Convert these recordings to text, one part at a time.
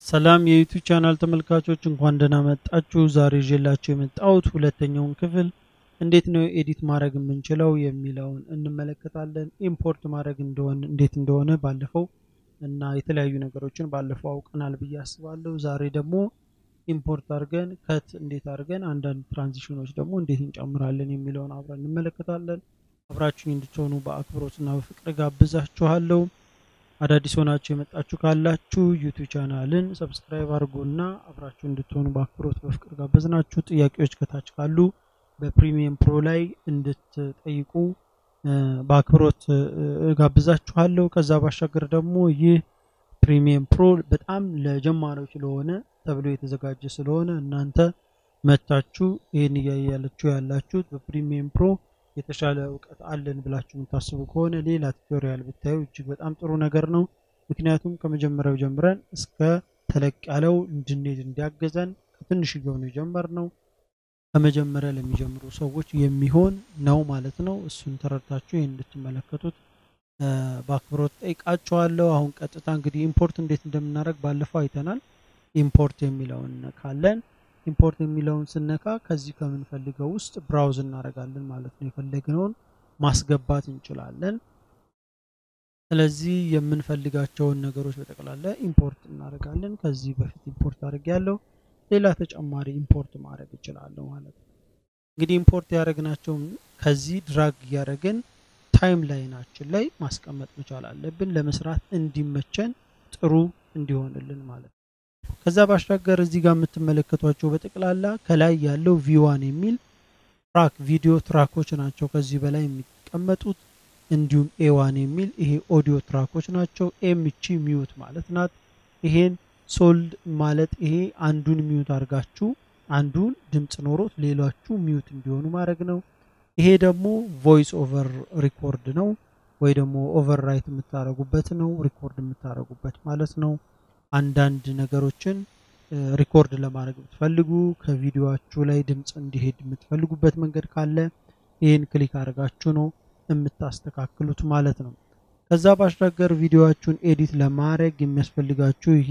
ሰላም የዩቲዩብ ቻናል ተመልካቾች እንኳን ደህና መጣችሁ። ዛሬ ይዤላችሁ የመጣሁት ሁለተኛውን ክፍል እንዴት ነው ኤዲት ማድረግ የምንችለው የሚለውን እንመለከታለን። ኢምፖርት ማድረግ እንደሆነ እንዴት እንደሆነ ባለፈው እና የተለያዩ ነገሮችን ባለፈው አውቀናል ብዬ አስባለሁ። ዛሬ ደግሞ ኢምፖርት አድርገን ከት እንዴት አድርገን አንዳንድ ትራንዚሽኖች ደግሞ እንዴት እንጨምራለን የሚለውን አብረን እንመለከታለን። አብራችሁኝ እንድትሆኑ በአክብሮትና በፍቅር ጋብዛችኋለሁ። አዳዲስ ሆናችሁ የመጣችሁ ካላችሁ ዩቲዩብ ቻናልን ሰብስክራይብ አድርጉና አብራችሁ እንድትሆኑ በአክብሮት በፍቅር ጋበዝናችሁ። ጥያቄዎች ከታች ካሉ በፕሪሚየም ፕሮ ላይ እንድትጠይቁ በአክብሮት ጋብዛችኋለሁ። ከዛ ባሻገር ደግሞ ይህ ፕሪሚየም ፕሮ በጣም ለጀማሪዎች ስለሆነ ተብሎ የተዘጋጀ ስለሆነ እናንተ መታችሁ ይህን እያያላችሁ ያላችሁት በፕሪሚየም ፕሮ የተሻለ እውቀት አለን ብላችሁ የምታስቡ ከሆነ ሌላ ቱቶሪያል ብታዩ እጅግ በጣም ጥሩ ነገር ነው። ምክንያቱም ከመጀመሪያው ጀምረን እስከ ተለቅ ያለው እንድንሄድ እንዲያገዘን ከትንሽዬው ነው የጀመርነው። ከመጀመሪያ ለሚጀምሩ ሰዎች የሚሆን ነው ማለት ነው። እሱን ተረድታችሁ ይህን እንድትመለከቱት በአክብሮት ጠይቃችኋለሁ። አሁን ቀጥታ እንግዲህ ኢምፖርት እንዴት እንደምናደርግ ባለፈው አይተናል። ኢምፖርት የሚለውን ካለን ኢምፖርት የሚለውን ስነካ ከዚህ ከምንፈልገው ውስጥ ብራውዝ እናደርጋለን ማለት ነው። የፈለግነውን ማስገባት እንችላለን። ስለዚህ የምንፈልጋቸውን ነገሮች በጠቅላላ ኢምፖርት እናደርጋለን። ከዚህ በፊት ኢምፖርት አድርግ ያለው ሌላ ተጨማሪ ኢምፖርት ማድረግ እችላለሁ ማለት ነው። እንግዲህ ኢምፖርት ያደረግናቸውን ከዚህ ድራግ እያደረግን ታይም ላይናችን ላይ ማስቀመጥ መቻል አለብን፣ ለመስራት እንዲመቸን ጥሩ እንዲሆንልን ማለት ነው። ከዛ ባሻገር እዚህ ጋር የምትመለከቷቸው በጠቅላላ ከላይ ያለው ቪዋን የሚል ትራክ ቪዲዮ ትራኮች ናቸው ከዚህ በላይ የሚቀመጡት። እንዲሁም ኤዋን የሚል ይሄ ኦዲዮ ትራኮች ናቸው። ኤምቺ ሚዩት ማለት ናት። ይሄን ሶልድ ማለት ይሄ አንዱን ሚዩት አድርጋችሁ አንዱን ድምፅ ኖሮት ሌሎቹ ሚዩት እንዲሆኑ ማድረግ ነው። ይሄ ደግሞ ቮይስ ኦቨር ሪኮርድ ነው፣ ወይ ደግሞ ኦቨር ራይት የምታደርጉበት ነው፣ ሪኮርድ የምታደርጉበት ማለት ነው። አንዳንድ ነገሮችን ሪኮርድ ለማድረግ ብትፈልጉ ከቪዲዮችሁ ላይ ድምፅ እንዲሄድ የምትፈልጉበት መንገድ ካለ ይህን ክሊክ አድርጋችሁ ነው የምታስተካክሉት ማለት ነው። ከዛ ባሻገር ቪዲዮችሁን ኤዲት ለማድረግ የሚያስፈልጋችሁ ይሄ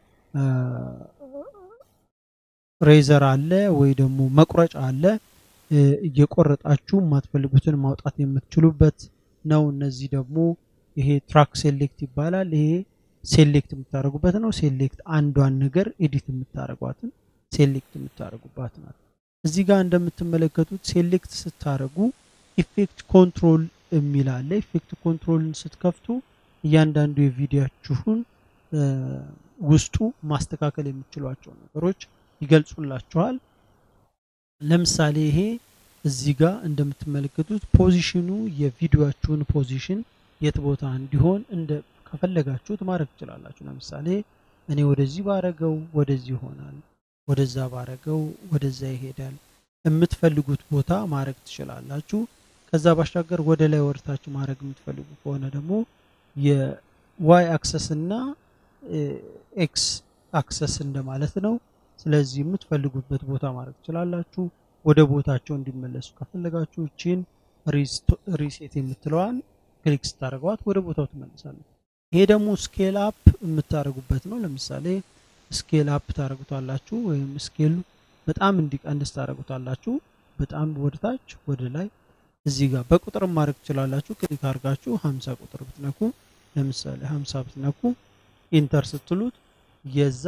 ሬዘር አለ ወይ ደግሞ መቁረጫ አለ። እየቆረጣችሁ የማትፈልጉትን ማውጣት የምትችሉበት ነው። እነዚህ ደግሞ ይሄ ትራክ ሴሌክት ይባላል። ይሄ ሴሌክት የምታደርጉበት ነው። ሴሌክት አንዷን ነገር ኤዲት የምታደርጓትን ሴሌክት የምታደርጉባት ናት። እዚህ ጋር እንደምትመለከቱት ሴሌክት ስታደርጉ ኢፌክት ኮንትሮል የሚል አለ። ኢፌክት ኮንትሮልን ስትከፍቱ እያንዳንዱ የቪዲዮችሁን ውስጡ ማስተካከል የምትችሏቸው ነገሮች ይገልጹላችኋል። ለምሳሌ ይሄ እዚህ ጋር እንደምትመለከቱት ፖዚሽኑ የቪዲዮችሁን ፖዚሽን የት ቦታ እንዲሆን እንደ ከፈለጋችሁት ማድረግ ትችላላችሁ። ለምሳሌ እኔ ወደዚህ ባረገው ወደዚህ ይሆናል፣ ወደዛ ባረገው ወደዛ ይሄዳል። የምትፈልጉት ቦታ ማድረግ ትችላላችሁ። ከዛ ባሻገር ወደ ላይ ወርታችሁ ማድረግ የምትፈልጉ ከሆነ ደግሞ የዋይ አክሰስ እና ኤክስ አክሰስ እንደማለት ነው። ስለዚህ የምትፈልጉበት ቦታ ማድረግ ትችላላችሁ። ወደ ቦታቸው እንዲመለሱ ከፈለጋችሁ እቺን ሪሴት የምትለዋን ክሊክ ስታደርገዋት ወደ ቦታው ትመልሳለች። ይሄ ደግሞ ስኬል አፕ የምታደርጉበት ነው። ለምሳሌ ስኬል አፕ ታደርጉታላችሁ ወይም ስኬሉ በጣም እንዲቀንስ ታደርጉታላችሁ። በጣም ወደታች ወደ ላይ እዚህ ጋር በቁጥር ማድረግ ትችላላችሁ። ክሊክ አድርጋችሁ 50 ቁጥር ብትነኩ ለምሳሌ 50 ብትነኩ ኢንተር ስትሉት የዛ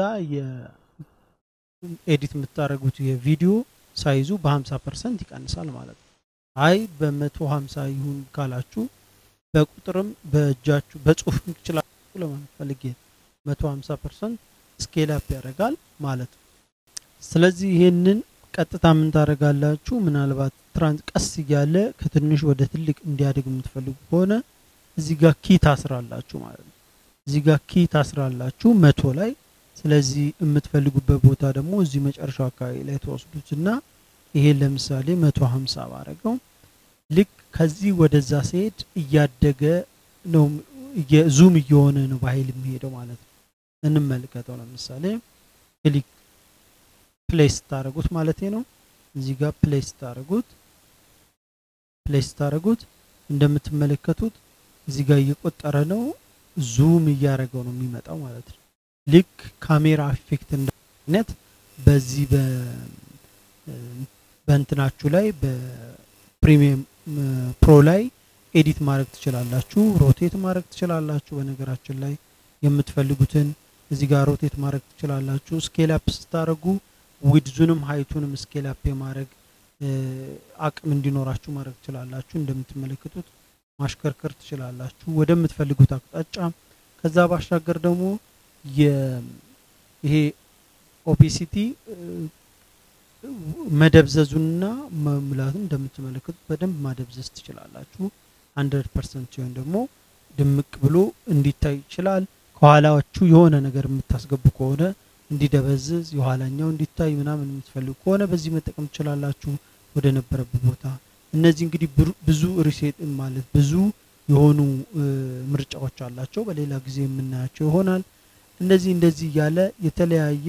የኤዲት የምታደርጉት የቪዲዮ ሳይዙ በ50 ፐርሰንት ይቀንሳል ማለት ነው። አይ በ150 ይሁን ካላችሁ በቁጥርም በእጃችሁ በጽሁፍም ትችላላችሁ ለማለት ፈልጌ 150 ፐርሰንት ስኬል አፕ ያደርጋል ማለት ነው። ስለዚህ ይህንን ቀጥታ ምን ታደርጋላችሁ? ምናልባት ትራንስ ቀስ እያለ ከትንሽ ወደ ትልቅ እንዲያድግ የምትፈልጉ ከሆነ እዚህ ጋር ኪ ታስራላችሁ ማለት ነው። እዚህ ጋር ኪ ታስራላችሁ መቶ ላይ። ስለዚህ የምትፈልጉበት ቦታ ደግሞ እዚህ መጨረሻው አካባቢ ላይ ተወስዱትና ይሄን ለምሳሌ መቶ ሀምሳ ባረገው ልክ ከዚህ ወደዛ ሲሄድ እያደገ ነው፣ ዙም እየሆነ ነው በኃይል የሚሄደው ማለት ነው። እንመልከተው። ለምሳሌ ክሊክ ፕሌስ ታደረጉት ማለት ነው። እዚህ ጋር ፕሌስ ታደረጉት ፕሌስ ታደረጉት እንደምትመለከቱት እዚህ ጋር እየቆጠረ ነው፣ ዙም እያደረገው ነው የሚመጣው ማለት ነው። ልክ ካሜራ ኢፌክት አይነት በዚህ በእንትናችሁ ላይ በፕሪሚየም ፕሮ ላይ ኤዲት ማድረግ ትችላላችሁ። ሮቴት ማድረግ ትችላላችሁ። በነገራችን ላይ የምትፈልጉትን እዚህ ጋር ሮቴት ማድረግ ትችላላችሁ። ስኬል አፕ ስታደርጉ ዊድዙንም ሀይቱንም ስኬል አፕ የማድረግ አቅም እንዲኖራችሁ ማድረግ ትችላላችሁ። እንደምትመለከቱት ማሽከርከር ትችላላችሁ ወደምትፈልጉት አቅጣጫ። ከዛ ባሻገር ደግሞ ይሄ ኦቤሲቲ መደብዘዙንና መሙላቱን እንደምትመለከቱት በደንብ ማደብዘዝ ትችላላችሁ። ሀንድረድ ፐርሰንት ሲሆን ደግሞ ድምቅ ብሎ እንዲታይ ይችላል። ከኋላችሁ የሆነ ነገር የምታስገቡ ከሆነ እንዲደበዝዝ የኋላኛው እንዲታይ ምናምን የምትፈልጉ ከሆነ በዚህ መጠቀም ትችላላችሁ ወደ ነበረበት ቦታ። እነዚህ እንግዲህ ብዙ ሪሴት ማለት ብዙ የሆኑ ምርጫዎች አላቸው። በሌላ ጊዜ የምናያቸው ይሆናል። እንደዚህ እንደዚህ እያለ የተለያዩ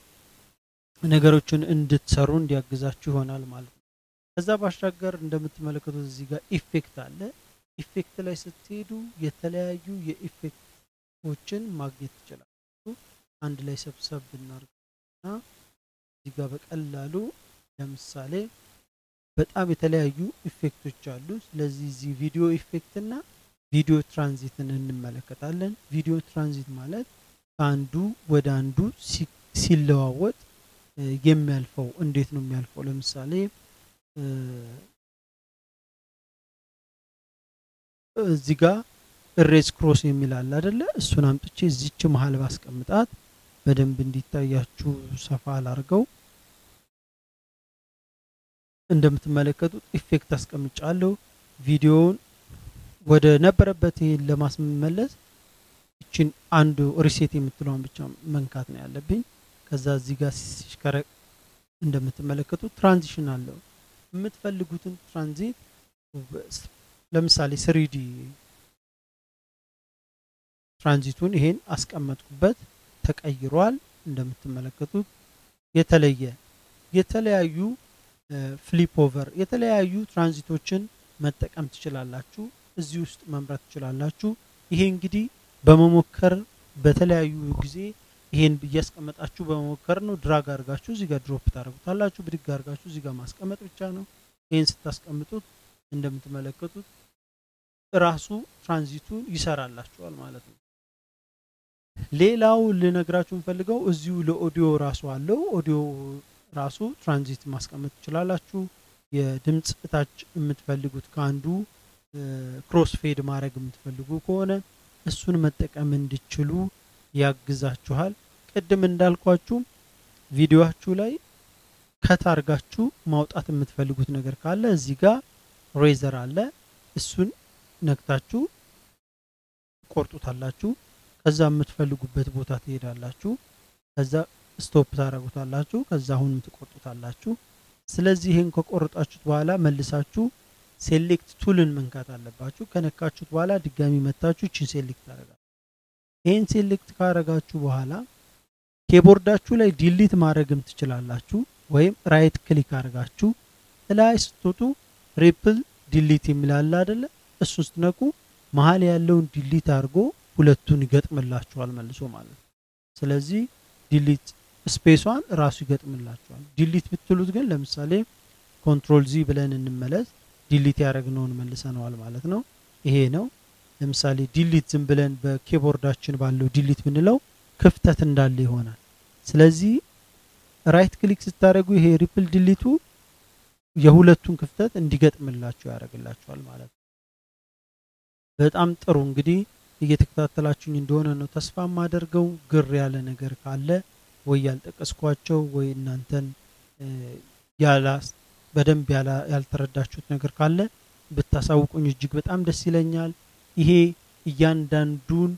ነገሮችን እንድትሰሩ እንዲያግዛችሁ ይሆናል ማለት ነው። ከዛ ባሻገር እንደምትመለከቱት እዚህ ጋር ኢፌክት አለ። ኢፌክት ላይ ስትሄዱ የተለያዩ የኢፌክቶችን ማግኘት ትችላላችሁ። አንድ ላይ ሰብሰብ ብናርግና እዚህ ጋር በቀላሉ ለምሳሌ በጣም የተለያዩ ኢፌክቶች አሉ። ስለዚህ እዚህ ቪዲዮ ኢፌክት እና ቪዲዮ ትራንዚትን እንመለከታለን። ቪዲዮ ትራንዚት ማለት ከአንዱ ወደ አንዱ ሲለዋወጥ የሚያልፈው እንዴት ነው የሚያልፈው? ለምሳሌ እዚህ ጋር እሬዝ ክሮስ የሚል አለ አይደለ? እሱን አምጥቼ እዚች መሀል ባስቀምጣት በደንብ እንዲታያችሁ ሰፋ አላርገው። እንደምትመለከቱት ኢፌክት አስቀምጫለሁ። ቪዲዮውን ወደ ነበረበት ይሄን ለማስመለስ እችን አንዱ ሪሴት የምትለውን ብቻ መንካት ነው ያለብኝ። ከዛ እዚህ ጋር ሲሽከረ እንደምትመለከቱት ትራንዚሽን አለው። የምትፈልጉትን ትራንዚት ለምሳሌ ስሪዲ ትራንዚቱን ይሄን አስቀመጥኩበት፣ ተቀይሯል። እንደምትመለከቱት የተለየ የተለያዩ ፍሊፕ ኦቨር የተለያዩ ትራንዚቶችን መጠቀም ትችላላችሁ። እዚህ ውስጥ መምራት ትችላላችሁ። ይሄ እንግዲህ በመሞከር በተለያዩ ጊዜ ይሄን እያስቀመጣችሁ በመሞከር ነው። ድራግ አድርጋችሁ እዚህ ጋር ድሮፕ ታደርጉታላችሁ። ብድግ አድርጋችሁ እዚህ ጋር ማስቀመጥ ብቻ ነው። ይሄን ስታስቀምጡት እንደምትመለከቱት ራሱ ትራንዚቱን ይሰራላችኋል ማለት ነው። ሌላው ልነግራችሁ የምፈልገው እዚሁ ለኦዲዮ ራሱ አለው። ኦዲዮ ራሱ ትራንዚት ማስቀመጥ ትችላላችሁ። የድምፅ እታች የምትፈልጉት ከአንዱ ክሮስ ፌድ ማድረግ የምትፈልጉ ከሆነ እሱን መጠቀም እንዲችሉ ያግዛችኋል። ቅድም እንዳልኳችሁ ቪዲዮችሁ ላይ ከታርጋችሁ ማውጣት የምትፈልጉት ነገር ካለ እዚህ ጋር ሬዘር አለ። እሱን ነክታችሁ ቆርጡታላችሁ። ከዛ የምትፈልጉበት ቦታ ትሄዳላችሁ። ከዛ ስቶፕ ታደርጉታላችሁ። ከዛ አሁንም ትቆርጡታላችሁ። ስለዚህ ይህን ከቆረጣችሁት በኋላ መልሳችሁ ሴሌክት ቱልን መንካት አለባችሁ። ከነካችሁት በኋላ ድጋሚ መታችሁ ይችን ሴሌክት ታደርጋላችሁ። ይህን ሴሌክት ካደረጋችሁ በኋላ ኬቦርዳችሁ ላይ ዲሊት ማድረግም ትችላላችሁ። ወይም ራይት ክሊክ አድርጋችሁ ላይ ስትወጡ ሪፕል ዲሊት የሚላለ አይደለ? እሱን ስትነቁ መሀል ያለውን ዲሊት አድርጎ ሁለቱን ይገጥምላችኋል መልሶ ማለት ነው። ስለዚህ ዲሊት ስፔሷን ራሱ ይገጥምላችኋል። ዲሊት ብትሉት ግን ለምሳሌ ኮንትሮል ዚ ብለን እንመለስ። ዲሊት ያደረግነውን መልሰነዋል ማለት ነው። ይሄ ነው። ለምሳሌ ዲሊት ዝም ብለን በኪቦርዳችን ባለው ዲሊት ብንለው ክፍተት እንዳለ ይሆናል። ስለዚህ ራይት ክሊክ ስታደርጉ ይሄ ሪፕል ዲሊቱ የሁለቱን ክፍተት እንዲገጥምላችሁ ያደርግላችኋል ማለት ነው። በጣም ጥሩ እንግዲህ እየተከታተላችሁኝ እንደሆነ ነው ተስፋ የማደርገው። ግር ያለ ነገር ካለ ወይ ያልጠቀስኳቸው ወይ እናንተን ያላ በደንብ ያልተረዳችሁት ነገር ካለ ብታሳውቁኝ እጅግ በጣም ደስ ይለኛል። ይሄ እያንዳንዱን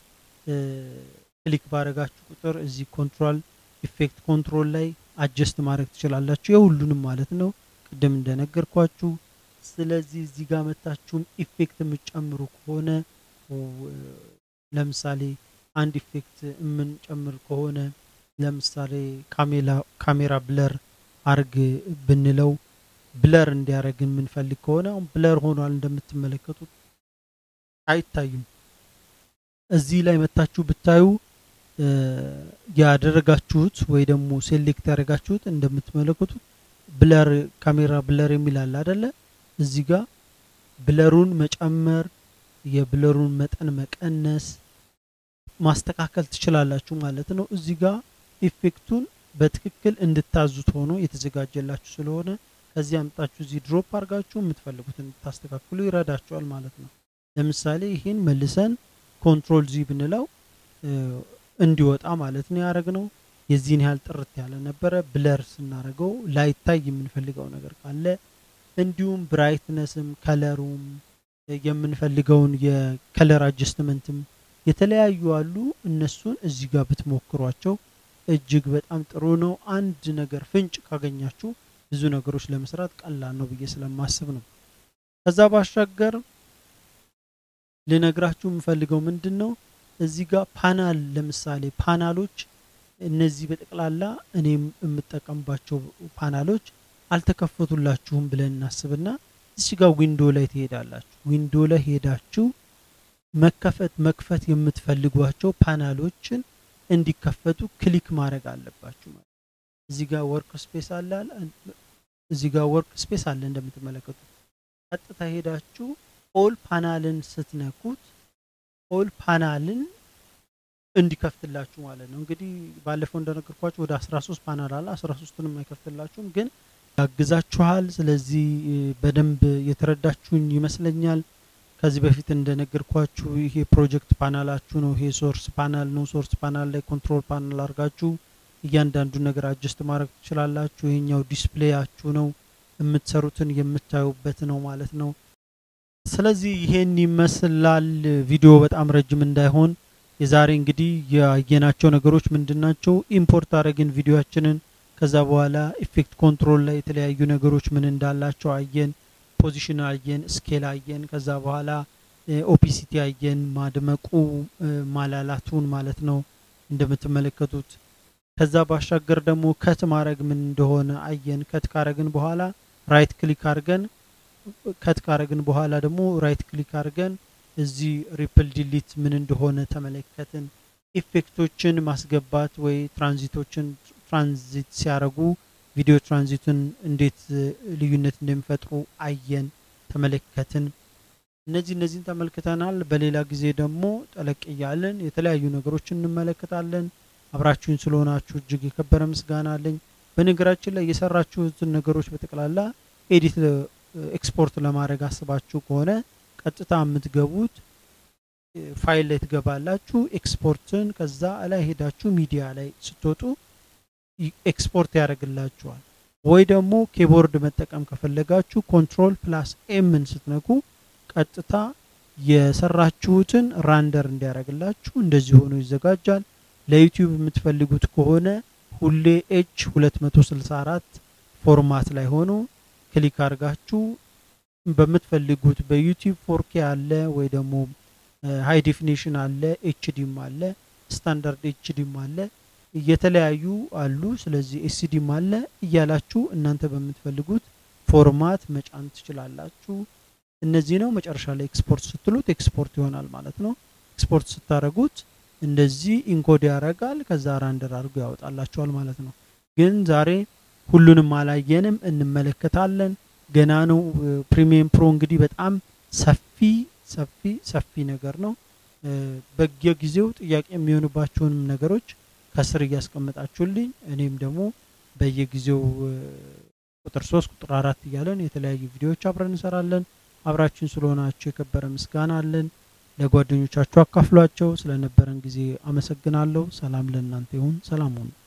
ክሊክ ባረጋችሁ ቁጥር እዚህ ኮንትሮል ኢፌክት ኮንትሮል ላይ አጀስት ማድረግ ትችላላችሁ፣ የሁሉንም ማለት ነው ቅድም እንደነገርኳችሁ። ስለዚህ እዚህ ጋር መታችሁም ኢፌክት የምትጨምሩ ከሆነ ለምሳሌ አንድ ኢፌክት የምንጨምር ከሆነ ለምሳሌ ካሜራ ብለር አርግ ብንለው ብለር እንዲያደርግ የምንፈልግ ከሆነ አሁን ብለር ሆኗል እንደምትመለከቱት አይታዩም። እዚህ ላይ መታችሁ ብታዩ ያደረጋችሁት ወይ ደግሞ ሴሌክት ያደረጋችሁት እንደምትመለከቱት ብለር ካሜራ ብለር የሚል አለ አደለ? እዚህ ጋር ብለሩን መጨመር የብለሩን መጠን መቀነስ ማስተካከል ትችላላችሁ ማለት ነው። እዚህ ጋር ኢፌክቱን በትክክል እንድታዙት ሆኖ የተዘጋጀላችሁ ስለሆነ ከዚህ አምጣችሁ እዚህ ድሮፕ አድርጋችሁ የምትፈልጉትን እንድታስተካክሉ ይረዳችኋል ማለት ነው። ለምሳሌ ይህን መልሰን ኮንትሮል ዚ ብንለው እንዲወጣ ማለት ነው ያደረግ ነው። የዚህን ያህል ጥርት ያለ ነበረ። ብለር ስናደርገው ላይታይ የምንፈልገው ነገር ካለ እንዲሁም ብራይትነስም ከለሩም የምንፈልገውን የከለር አጀስትመንትም የተለያዩ አሉ። እነሱን እዚህ ጋር ብትሞክሯቸው እጅግ በጣም ጥሩ ነው። አንድ ነገር ፍንጭ ካገኛችሁ ብዙ ነገሮች ለመስራት ቀላል ነው ብዬ ስለማስብ ነው። ከዛ ባሻገር ልነግራችሁ የምፈልገው ምንድን ነው እዚህ ጋር ፓናል ለምሳሌ ፓናሎች እነዚህ በጠቅላላ እኔም የምጠቀምባቸው ፓናሎች አልተከፈቱላችሁም ብለን እናስብና እዚህ ጋር ዊንዶ ላይ ትሄዳላችሁ። ዊንዶ ላይ ሄዳችሁ መከፈት መክፈት የምትፈልጓቸው ፓናሎችን እንዲከፈቱ ክሊክ ማድረግ አለባችሁ ማለት እዚህ ጋር ወርክ ስፔስ አለ እዚህ ጋር ወርክ ስፔስ አለ እንደምትመለከቱት ቀጥታ ሄዳችሁ ኦል ፓናልን ስትነኩት ኦል ፓናልን እንዲከፍትላችሁ ማለት ነው። እንግዲህ ባለፈው እንደነገርኳችሁ ወደ 13 ፓናል አለ። 13ቱንም አይከፍትላችሁም ግን ያግዛችኋል። ስለዚህ በደንብ የተረዳችሁኝ ይመስለኛል። ከዚህ በፊት እንደነገርኳችሁ ይሄ ፕሮጀክት ፓናላችሁ ነው። ይሄ ሶርስ ፓናል ነው። ሶርስ ፓናል ላይ ኮንትሮል ፓናል አድርጋችሁ እያንዳንዱን ነገር አጀስት ማድረግ ትችላላችሁ። ይሄኛው ዲስፕሌያችሁ ነው። የምትሰሩትን የምታዩበት ነው ማለት ነው። ስለዚህ ይሄን ይመስላል። ቪዲዮ በጣም ረጅም እንዳይሆን የዛሬ እንግዲህ ያየናቸው ነገሮች ምንድናቸው? ኢምፖርት አድረግን ቪዲዮችንን ከዛ በኋላ ኢፌክት ኮንትሮል ላይ የተለያዩ ነገሮች ምን እንዳላቸው አየን። ፖዚሽን አየን፣ ስኬል አየን። ከዛ በኋላ ኦፒሲቲ አየን፣ ማድመቁ ማላላቱን ማለት ነው እንደምትመለከቱት። ከዛ ባሻገር ደግሞ ከት ማድረግ ምን እንደሆነ አየን። ከት ካረግን በኋላ ራይት ክሊክ አድርገን ከት ካረግን በኋላ ደግሞ ራይት ክሊክ አድርገን እዚህ ሪፕል ዲሊት ምን እንደሆነ ተመለከትን። ኢፌክቶችን ማስገባት ወይ ትራንዚቶችን ትራንዚት ሲያደርጉ ቪዲዮ ትራንዚትን እንዴት ልዩነት እንደሚፈጥሩ አየን፣ ተመለከትን። እነዚህ እነዚህን ተመልክተናል። በሌላ ጊዜ ደግሞ ጠለቅ እያለን የተለያዩ ነገሮችን እንመለከታለን። አብራችሁን ስለሆናችሁ እጅግ የከበረ ምስጋና አለኝ። በነገራችን ላይ የሰራችሁትን ነገሮች በጠቅላላ ኤዲት ኤክስፖርት ለማድረግ አስባችሁ ከሆነ ቀጥታ የምትገቡት ፋይል ላይ ትገባላችሁ። ኤክስፖርትን ከዛ ላይ ሄዳችሁ ሚዲያ ላይ ስትወጡ ኤክስፖርት ያደርግላችኋል። ወይ ደግሞ ኬቦርድ መጠቀም ከፈለጋችሁ ኮንትሮል ፕላስ ኤምን ስትነኩ ቀጥታ የሰራችሁትን ራንደር እንዲያደርግላችሁ እንደዚህ ሆኖ ይዘጋጃል። ለዩቲዩብ የምትፈልጉት ከሆነ ሁሌ ኤች 264 ፎርማት ላይ ሆኖ ክሊክ አድርጋችሁ በምትፈልጉት በዩቲዩብ ፎርኬ አለ ወይ ደግሞ ሃይ ዴፊኒሽን አለ፣ ኤችዲም አለ፣ ስታንዳርድ ኤችዲም አለ፣ የተለያዩ አሉ። ስለዚህ ኤስዲም አለ እያላችሁ እናንተ በምትፈልጉት ፎርማት መጫን ትችላላችሁ። እነዚህ ነው። መጨረሻ ላይ ኤክስፖርት ስትሉት ኤክስፖርት ይሆናል ማለት ነው። ኤክስፖርት ስታደረጉት እንደዚህ ኢንኮድ ያደርጋል። ከዛ ራንደር አድርጎ ያወጣላችኋል ማለት ነው። ግን ዛሬ ሁሉንም አላየንም፣ እንመለከታለን። ገና ነው። ፕሪሚየም ፕሮ እንግዲህ በጣም ሰፊ ሰፊ ሰፊ ነገር ነው። በየጊዜው ጥያቄ የሚሆኑባቸውንም ነገሮች ከስር እያስቀመጣችሁልኝ እኔም ደግሞ በየጊዜው ቁጥር ሶስት ቁጥር አራት እያለን የተለያዩ ቪዲዮዎች አብረን እንሰራለን። አብራችን ስለሆናችሁ የከበረ ምስጋና አለን። ለጓደኞቻችሁ አካፍሏቸው። ስለነበረን ጊዜ አመሰግናለሁ። ሰላም ለእናንተ ይሁን። ሰላም ሁኑ።